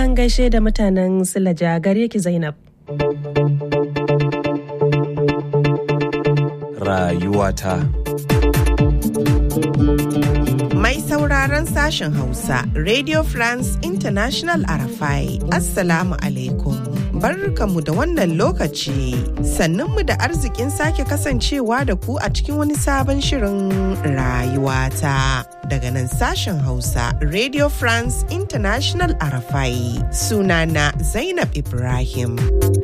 an gaishe da mutanen Silaja gare ki Zainab. Rayuwata. Mai sauraron sashen Hausa, Radio France International Arafai, Assalamu alaikum. Barkanmu da wannan lokaci, sannunmu da arzikin sake kasancewa da ku a cikin wani sabon shirin rayuwata. Daga nan sashen Hausa, Radio France International Arafai, sunana Zainab Ibrahim.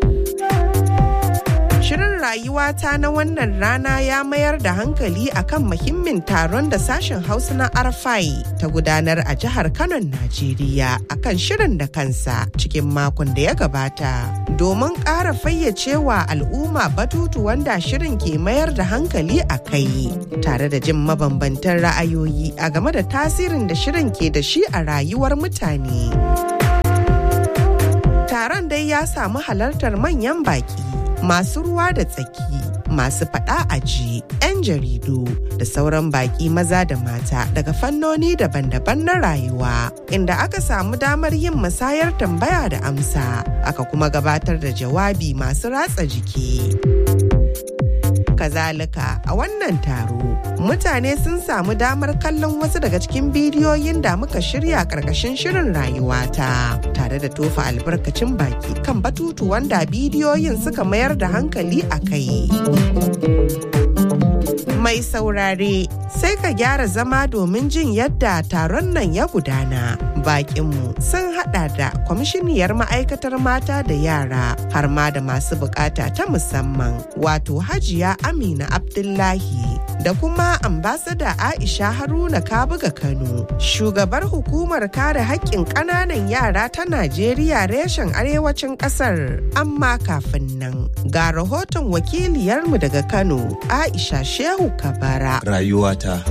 Shirin rayuwata na wannan rana ya mayar da hankali akan muhimmin taron da sashen Hausa na Arfai ta gudanar a jihar Kano, Najeriya akan shirin da kansa cikin makon da ya gabata. Domin ƙara fayyacewa al'umma batutu wanda shirin ke mayar da hankali a kai, tare da jin mabambantan ra'ayoyi a game da tasirin da shirin ke da shi a rayuwar mutane. Taron dai ya samu halartar manyan baki. masu ruwa da tsaki masu faɗa aji 'yan jaridu da sauran baƙi maza da mata daga fannoni daban-daban na rayuwa inda aka samu damar yin musayar tambaya da amsa aka kuma gabatar da jawabi masu ratsa jiki. kazalika a wannan taro mutane sun samu damar kallon wasu daga cikin bidiyoyin da muka shirya karkashin shirin rayuwata tare da tofa albarkacin baki kan batutu wanda bidiyoyin suka mayar da hankali a kai mai saurare sai ka gyara zama domin jin yadda taron nan ya gudana bakinmu sun hada da kwamishiniyar ma'aikatar mata da yara har ma da masu bukata ta musamman wato hajiya amina abdullahi da kuma ambasada aisha haruna kabuga kano shugabar hukumar kare haƙƙin ƙananan yara ta najeriya reshen arewacin ƙasar amma kafin nan ga rahoton wakiliyarmu daga kano aisha shehu kabara Rayuwata.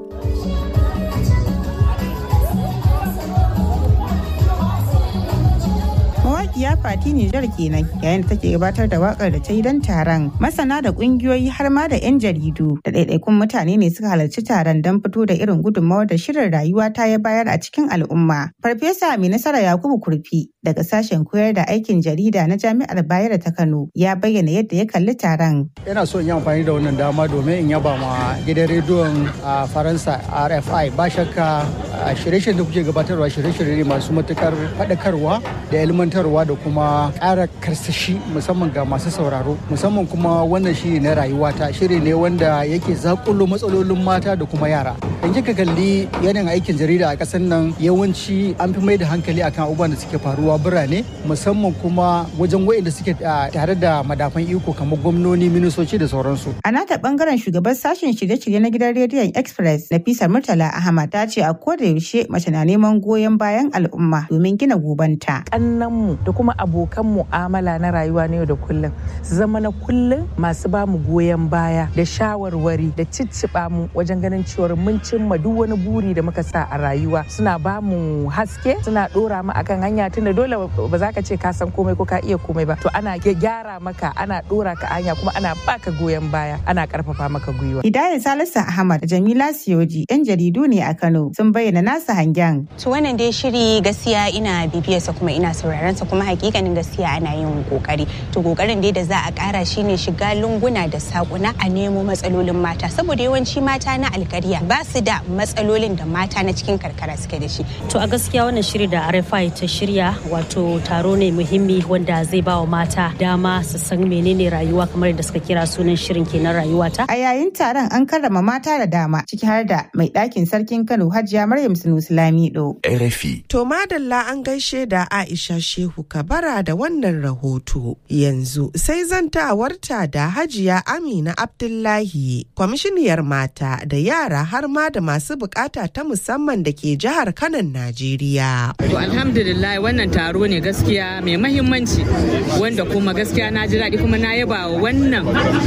mawaƙiya fati Nijar kenan yayin da take gabatar da wakar da ta yi don taron masana da ƙungiyoyi har ma da 'yan jaridu da ɗaiɗaikun mutane ne suka halarci taron don fito da irin gudunmawar da shirin rayuwa ta ya bayar a cikin al'umma farfesa mai nasara yakubu kurfi daga sashen koyar da aikin jarida na jami'ar bayero ta kano ya bayyana yadda ya kalli taron Ina so in yi amfani da wannan dama domin in yaba ma gidan rediyon a Faransa RFI ba shakka a shirye-shiryen da kuke gabatarwa shirye-shirye ne masu matukar faɗakarwa da ilmantarwa da kuma ƙara karsashi musamman ga masu sauraro musamman kuma wannan shiri na rayuwata shiri ne wanda yake zakulo matsalolin mata da kuma yara. In kika kalli yanayin aikin jarida a ƙasar nan yawanci an fi mai da hankali akan abubuwan da suke faruwa birane musamman kuma wajen waɗanda suke tare da madafan iko kamar gwamnoni ministoci da sauransu. A nata bangaren shugaban sashen shirye-shirye na gidan rediyon Express Nafisa Murtala Ahmad ta ce a koda yaushe mace na neman goyon bayan al'umma domin gina gobanta. Kannanmu da kuma abokan mu'amala na rayuwa na yau da kullum su zama na kullum masu ba mu goyon baya da shawarwari da cicciɓa mu wajen ganin cewar mun cimma duk wani buri da muka sa a rayuwa suna ba mu haske suna ɗora mu akan hanya tunda dole ba za ka ce ka san komai ko ka iya komai ba to ana gyara maka ana ɗora ka hanya kuma ana baka goyon baya ana karfafa maka gwiwa. Hidayat Salisu Ahmad da Jamila Siyoji yan jaridu ne a Kano sun bayyana nasa hangen. To wannan dai shiri gaskiya ina bibiyarsa kuma ina sauraron sa kuma hakikanin gaskiya ana yin kokari. To kokarin dai da za a kara shine shiga lunguna da sakuna a nemo matsalolin mata saboda yawanci mata na alkarya ba su da matsalolin da mata na cikin karkara suke da shi. To a gaskiya wannan shiri da RFI ta shirya wato taro ne muhimmi wanda zai ba wa mata dama su san menene rayuwa kamar da suka kira sunan shirin kenan rayuwata. A yayin taron an karrama mata da dama ciki har da mai ɗakin sarkin Kano Hajiya Maryam Sunusi Lamido. RFI. To madalla an gaishe da Aisha Shehu Kabara da wannan rahoto. Yanzu sai zantawarta da Hajiya Amina Abdullahi, kwamishiniyar mata da yara har ma da masu bukata ta musamman da ke jihar Kanan Najeriya. To alhamdulillah wannan taro ne gaskiya mai mahimmanci wanda kuma gaskiya na ji daɗi kuma na yaba wa wannan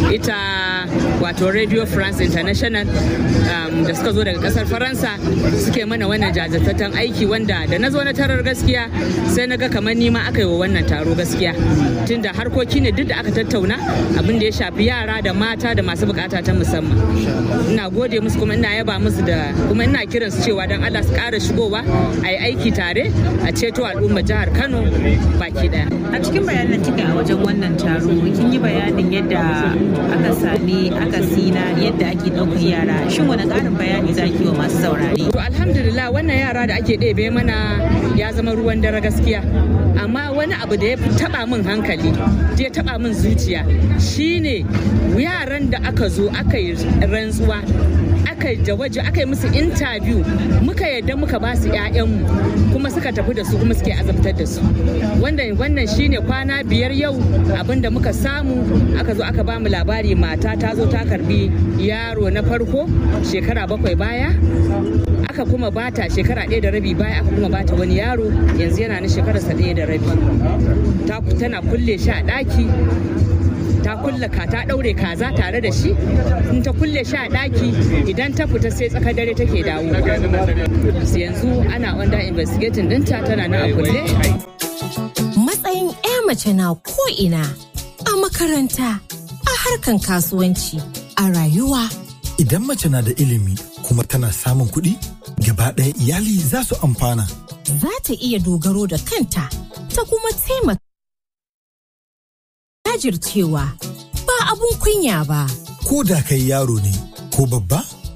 ita wato Radio France International um, da suka zo daga kasar Faransa suke mana wannan jajirtattun aiki wanda da na zo na tarar gaskiya sai na ga kamar nima aka aka yi wa wannan taro gaskiya tunda harkoki ne duk da aka tattauna abin da ya shafi yara da mata da masu bukata ta musamman ina gode musu kuma ina yaba musu da kuma ina kiran su cewa don Allah su ƙara shigowa a yi aiki tare a ceto al'ummar jihar Kano baki daya a cikin bayanan kika a wajen wannan taro kin yi bayanin yadda aka sami akasi na yadda ake ɗaukar yara shin wani ƙarin bayani za ki wa masu saurare to alhamdulillah wannan yara da ake ɗebe mana ya zama ruwan dare gaskiya amma wani abu da ya taba min hankali ya taba min zuciya shine yaran da aka zo aka yi rantsuwa aka yi jawaji aka yi musu interview muka yadda muka ba su 'ya'yanmu kuma suka tafi da su kuma suke azabtar da su wannan wannan shine kwana biyar yau abinda muka samu aka zo aka ba mu labari mata ta zo ta karbi yaro na farko shekara bakwai baya aka kuma bata shekara ɗaya da rabi baya aka kuma bata wani yaro yanzu yana na shekararsa ɗaya da rabi tana kulle shi a ɗaki ta kulle ka ta ɗaure kaza tare da shi in ta kulle shi a ɗaki idan ta fita sai tsakar dare take dawo yanzu ana under investigating ɗinta tana na a kulle matsayin 'ya mace na ko'ina a makaranta a harkan kasuwanci a rayuwa idan mace na da ilimi kuma tana samun kuɗi gaba ɗaya iyali za su amfana. Za ta iya dogaro da kanta ta kuma taimaka. Jajircewa ba abun kunya ba. Ko da kai yaro ne ko babba,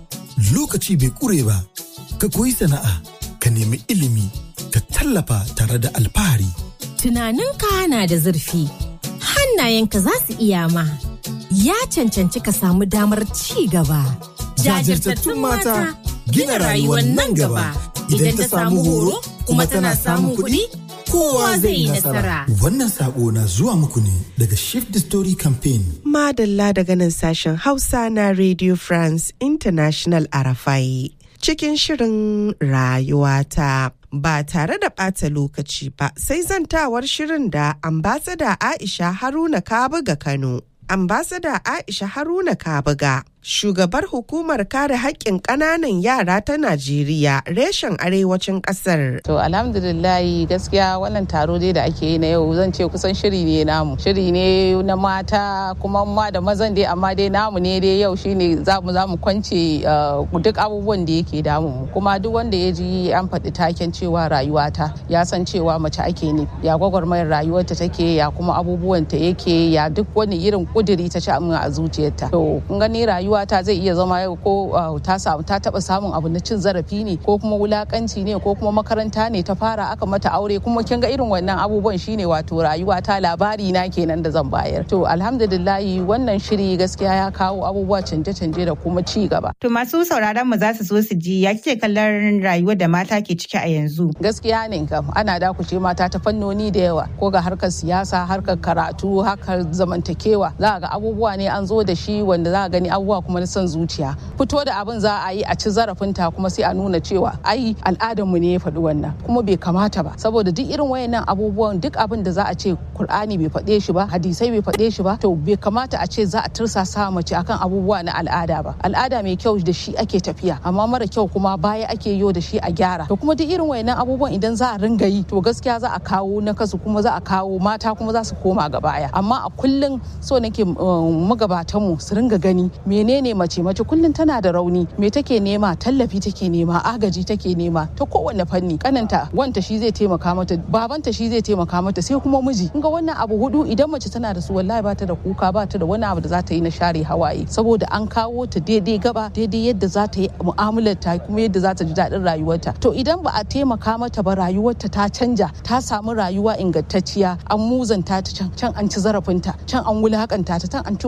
lokaci bai ƙure ba, ka koyi sana'a, ka nemi ilimi, ka tallafa tare da alfahari. Tunaninka na da zurfi, hannayenka za su iya ma. Ya cancanci ka samu damar ci gaba. Jajirtattun mata gina rayuwar nan gaba idan ta samu horo kuma tana samun kuɗi kowa zai yi nasara. Wannan sako na zuwa muku ne daga Shift the Story Campaign. Madalla daga nan sashen Hausa na Radio France International Arafai. Cikin shirin rayuwata ba tare da ɓata lokaci ba sai zantawar shirin da ambasada Aisha Haruna Kabuga Kano. Ambasada Aisha Haruna Kabuga, shugabar hukumar kare haƙƙin ƙananan yara ta Najeriya reshen arewacin ƙasar. To alhamdulillahi gaskiya wannan taro dai da ake yi na yau zan ce kusan shiri ne namu. Shiri ne na mata kuma ma da mazan dai amma dai namu ne dai yau shine za mu za mu kwance duk abubuwan da yake damu mu. Kuma duk wanda ya ji an faɗi taken cewa rayuwata ya san cewa mace ake ne. Ya gwagwarmayar rayuwarta take ya kuma abubuwanta yake ya duk wani irin kuduri ta ci a zuciyarta. To kun gani rayuwa ta zai iya zama yau ko ta samu ta taba samun abu na cin zarafi ne ko kuma wulakanci ne ko kuma makaranta ne ta fara aka mata aure kuma kin ga irin wannan abubuwan shine wato rayuwa ta labari na kenan da zan bayar. To alhamdulillahi wannan shiri gaskiya ya kawo abubuwa canje-canje da kuma ci gaba. To masu sauraron mu za su so su ji ya kike kallon rayuwar da mata ke ciki a yanzu. Gaskiya ne kam ana dakuce mata ta fannoni da yawa ko ga harkar siyasa harkar karatu harkar zamantakewa za ga abubuwa ne an zo da shi wanda za a gani abubuwa kuma na son zuciya fito da abin za a yi a ci zarafinta kuma sai a nuna cewa ai al'adar mu ne ya faɗi wannan kuma bai kamata ba saboda duk irin wayannan abubuwan duk abin da za a ce Kur'ani bai faɗe shi ba hadisai bai faɗe shi ba to bai kamata a ce za a tursasa mace akan abubuwa na al'ada ba al'ada mai kyau da shi ake tafiya amma mara kyau kuma baya ake yo da shi a gyara to kuma duk irin wayannan abubuwan idan za a ringa yi to gaskiya za a kawo na kasu kuma za a kawo mata kuma za su koma ga baya amma a kullum so nake magabatan mu su ringa gani menene mace mace kullum tana da rauni me take nema tallafi take nema agaji take nema ta kowanne fanni kananta wanta shi zai taimaka mata babanta shi zai taimaka mata sai kuma miji ga wannan abu hudu idan mace tana da su wallahi ba ta da kuka ba ta da wani abu da za ta yi na share hawaye saboda an kawo ta daidai gaba daidai yadda za ta yi mu'amalar ta kuma yadda za ta ji daɗin rayuwarta to idan ba a taimaka mata ba rayuwarta ta canja ta samu rayuwa ingantacciya an muzanta ta can can an ci zarafinta can an wulakanta ta can an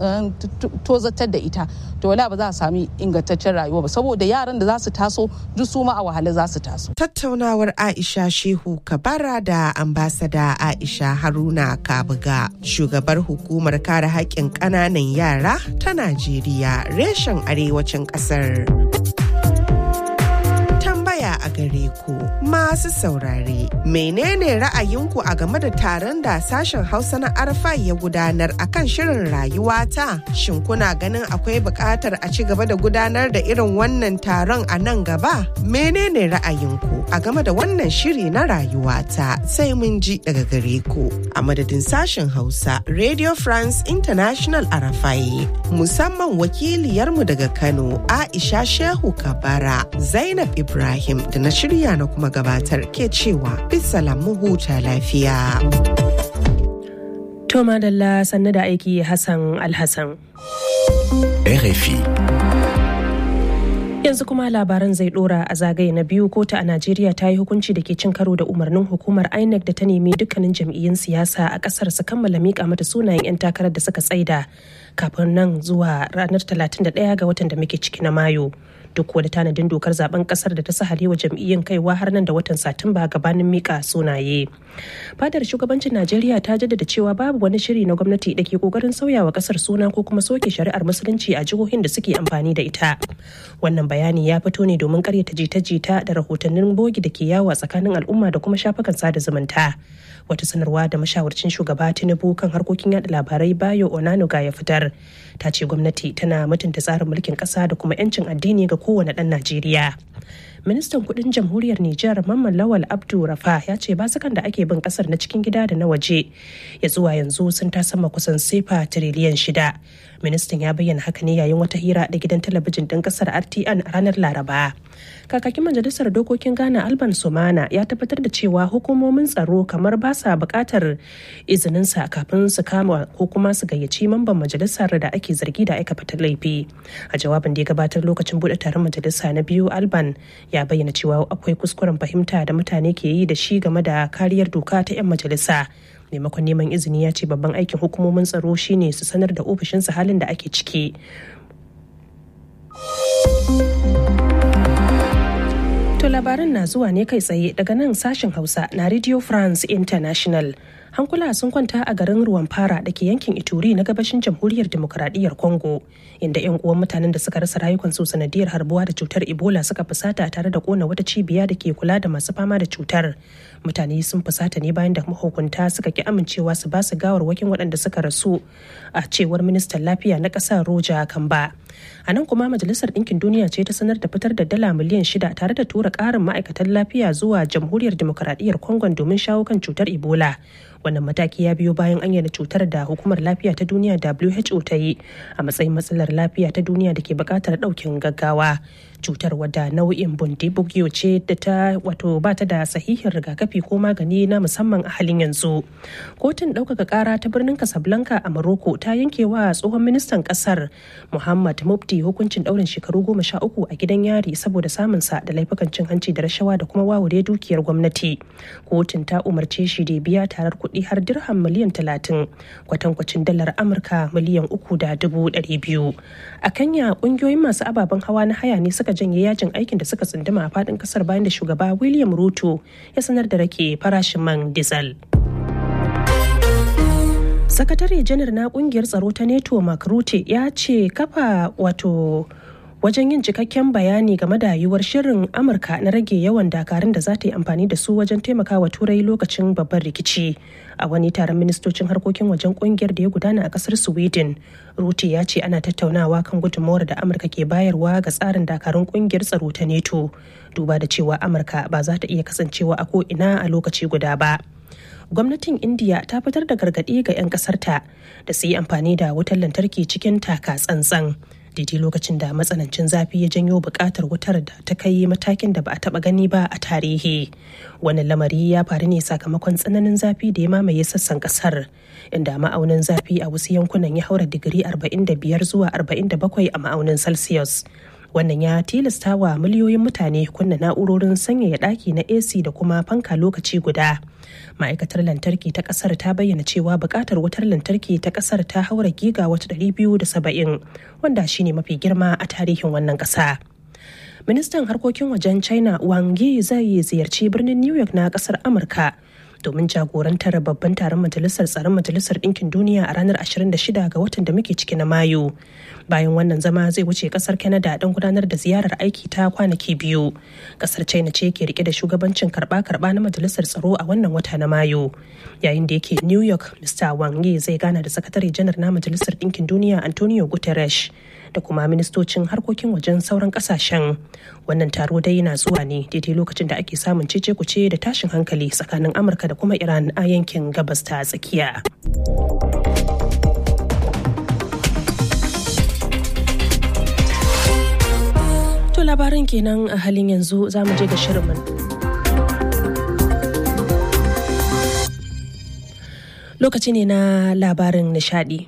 tozatar da ita to wala ba za a sami ingantaccen rayuwa ba saboda yaran da za su taso duk su ma a wahala za su taso tattaunawar Aisha Shehu Kabara da ambasada Aisha Haruna Kabuga shugabar hukumar kare haƙƙin ƙananan yara ta Najeriya reshen arewacin ƙasar. Tambaya a gare ku masu saurare. Menene ra'ayinku a game da taron da sashen Hausa na Arfa ya gudanar akan shirin rayuwata? Shin kuna ganin akwai buƙatar a ci gaba da gudanar da irin wannan taron a nan gaba? Menene ra'ayinku a game da wannan shiri na rayuwata? Sai mun ji daga gare ku. A madadin sashen Hausa, Radio France International Arafai, musamman wakiliyarmu daga Kano, Aisha Shehu Kabara, Zainab Ibrahim da na shirya na kuma gabatar ke cewa bisalam mu huta lafiya. To madalla sannu da aiki Hassan Alhassan. RFI. Yanzu kuma labaran zai dora a zagaye na biyu kotu a Najeriya ta yi hukunci da ke cin karo da umarnin hukumar INEC da ta nemi dukkanin jam'iyyun siyasa a kasar su kammala mika mata sunayen 'yan takarar da suka tsaida kafin nan zuwa ranar 31 ga watan da muke ciki na Mayu. duk wani tanadin dokar zaben kasar da ta sahale wa jam'iyyun kaiwa har nan da watan satumba gabanin mika sunaye fadar shugabancin najeriya ta jaddada cewa babu wani shiri na gwamnati da ke kokarin sauyawa kasar suna ko kuma soke shari'ar musulunci a jihohin da suke amfani da ita wannan bayani ya fito ne domin karyata jita-jita da rahotannin bogi da ke yawo a tsakanin al'umma da kuma shafukan sada zumunta wata sanarwa da mashawarcin shugaba tinubu kan harkokin yada labarai bayo onanuga ya fitar ta ce gwamnati tana mutunta tsarin mulkin kasa da kuma 'yancin addini ga kowane ɗan najeriya ministan kudin jamhuriyar Nijar Mamman Lawal Abdu Rafa ya ce basukan da ake bin kasar na cikin gida da na waje ya zuwa yanzu sun sama kusan sefa tiriliyan shida. Ministan ya bayyana haka ne yayin wata hira da gidan talabijin ɗin kasar RTN a ranar Laraba. Kakakin majalisar dokokin Ghana Alban Sumana ya tabbatar da cewa hukumomin tsaro kamar ba sa buƙatar izininsa kafin su kama ko kuma su gayyaci mamban majalisar da ake zargi da aikata laifi. A jawabin da ya gabatar lokacin buɗe taron majalisa na biyu Alban ya bayyana cewa akwai kuskuren fahimta da mutane ke yi da shi game da kariyar doka ta 'yan majalisa maimakon neman izini ya ce babban aikin hukumomin tsaro shine su sanar da ofishinsa halin da ake ciki To labaran na zuwa ne kai tsaye daga nan sashen Hausa na Radio France International. Hankula sun kwanta a garin ruwan fara da ke yankin Ituri na gabashin jamhuriyar demokuraɗiyyar Congo, inda 'yan uwan mutanen da suka rasa rayukansu sanadiyar harbuwa da cutar Ebola suka fusata tare da kona wata cibiya da ke kula da masu fama da cutar. Mutane sun fusata ne bayan da mahukunta suka ki amincewa su ba su gawarwakin waɗanda suka rasu a cewar ministan lafiya na ƙasar Roja Kamba. A nan kuma Majalisar Ɗinkin Duniya ce ta sanar da fitar da dala miliyan shida tare da tura ƙarin ma'aikatan lafiya zuwa jamhuriyar demokuraɗiyyar Congo domin shawo kan cutar Ebola. Wannan mataki ya biyo bayan an cutar da hukumar lafiya ta duniya WHO ta yi a matsayin matsalar lafiya ta duniya da ke buƙatar ɗaukin gaggawa. Cutar wadda nau'in bundibugyo ce da ta wato ba ta da sahihin rigakafi ko magani na musamman a halin yanzu. Kotun ɗaukaka ƙara ta birnin Casablanca a Morocco ta yanke wa tsohon ministan ƙasar Muhammad Mufti hukuncin ɗaurin shekaru goma sha uku a gidan yari saboda samunsa da laifukan cin hanci da rashawa da kuma wawure dukiyar gwamnati. Kotun ta umarce shi da biya tarar kuɗi har dirham miliyan talatin kwatankwacin dalar Amurka miliyan uku da dubu ɗari biyu. A Kenya ƙungiyoyin masu ababen hawa na haya ne suka janye yajin aikin da suka tsunduma a faɗin ƙasar bayan da shugaba William Ruto ya sanar da rake farashin man diesel. sakatare janar na kungiyar tsaro ta neto mark rutte ya ce kafa wato wajen yin cikakken bayani game da yiwuwar shirin amurka na rage yawan dakarun da za ta yi amfani da su wajen taimakawa turai lokacin babban rikici a wani taron ministocin harkokin wajen kungiyar da ya gudana a kasar sweden rutte ya ce ana tattaunawa kan gudunmawar da amurka ke bayarwa ga tsarin dakarun kungiyar tsaro ta neto duba da cewa amurka ba za ta iya kasancewa a ko ina a lokaci guda ba gwamnatin indiya ta fitar da gargaɗi ga 'yan ƙasarta da su yi amfani da wutar lantarki cikin taka tsantsan daidai lokacin da matsanancin zafi ya janyo buƙatar wutar da ta kai matakin da ba a taɓa gani ba a tarihi wannan lamari ya faru ne sakamakon tsananin zafi da ya mamaye sassan ƙasar inda ma'aunin zafi a wasu yankunan ya haura digiri 45 zuwa 47 a ma'aunin celsius wannan ya tilasta wa miliyoyin mutane kunna na'urorin sanyaya ɗaki na ac da kuma fanka lokaci guda ma'aikatar lantarki ta ƙasar ta bayyana cewa buƙatar wutar lantarki ta ƙasar ta haura giga wata 270 wanda shine mafi girma a tarihin wannan ƙasa ministan harkokin wajen china wang yi zai ziyarci birnin new york na ƙasar amurka domin jagorantar babban taron majalisar tsaron majalisar ɗinkin duniya a ranar 26 ga watan da muke ciki na mayu bayan wannan zama zai wuce kasar canada don gudanar da ziyarar aiki ta kwanaki biyu kasar china ce ke rike da shugabancin karba-karba na majalisar tsaro a wannan wata na mayu yayin da yake new york mr wang yi zai gana da sakatare janar na majalisar ɗinkin duniya antonio guterres da kuma ministocin harkokin wajen sauran kasashen wannan taro dai yana zuwa ne daidai lokacin da ake samun cece kuce da tashin hankali tsakanin amurka da kuma iran a yankin gabas ta tsakiya to labarin kenan a halin yanzu za mu je ga shirin lokaci ne na labarin nishadi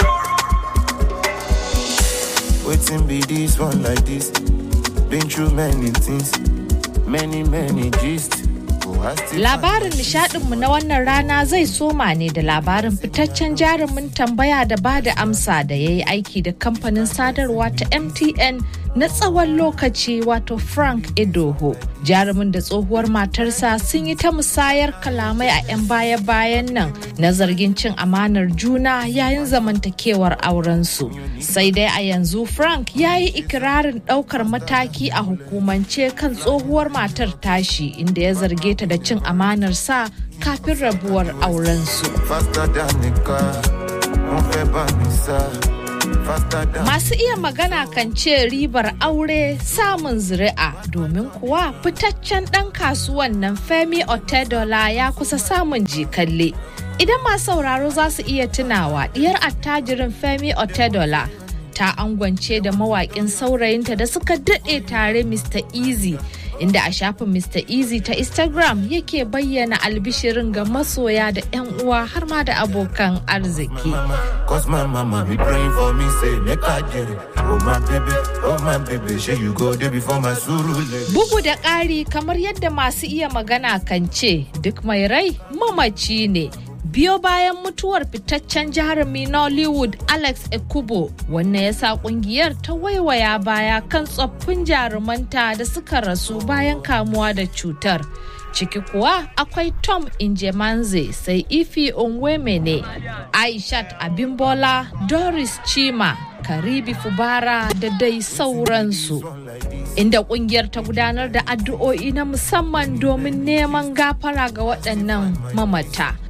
Waiting be this one like this. Been through many things, many, many gist. Labarin nishadinmu na wannan rana zai soma ne da labarin fitaccen jarumin tambaya da ba da amsa da ya yi aiki da kamfanin sadarwa ta MTN na tsawon lokaci wato Frank Edoho. Jarumin da tsohuwar matarsa sun yi ta musayar kalamai a 'yan baya-bayan nan na zargin cin amanar juna yayin zamantakewar aurensu. Sai dai a yanzu Frank ya yi ikirarin ɗaukar mataki a hukumance kan tsohuwar matar tashi inda ya zarge ta da cin amanar sa kafin rabuwar aurensu. Masu iya magana kan ce ribar aure samun zuri'a domin kuwa fitaccen ɗan kasuwan nan Femi Otedola ya kusa samun jikalle. Idan masu sauraro za su iya tunawa diyar attajirin Femi Otedola ta angwance da mawaƙin saurayinta da suka daɗe tare Mr. Easy. inda a shafin Mr. Easy ta Instagram yake bayyana albishirin ga masoya da 'yan uwa har ma da abokan arziki. Bugu da ƙari kamar yadda masu iya magana kan ce duk mai rai mamaci ne. biyo bayan mutuwar fitaccen jarumi nollywood alex ekubo wannan ya sa kungiyar ta waiwaya baya kan tsoffin jarumanta da suka rasu bayan kamuwa da cutar ciki kuwa akwai tom injemanze sai ifi onwemene aishat abimbola doris chima karibi fubara da dai sauransu inda kungiyar ta gudanar da addu'o'i na musamman domin neman gafara ga waɗannan mamata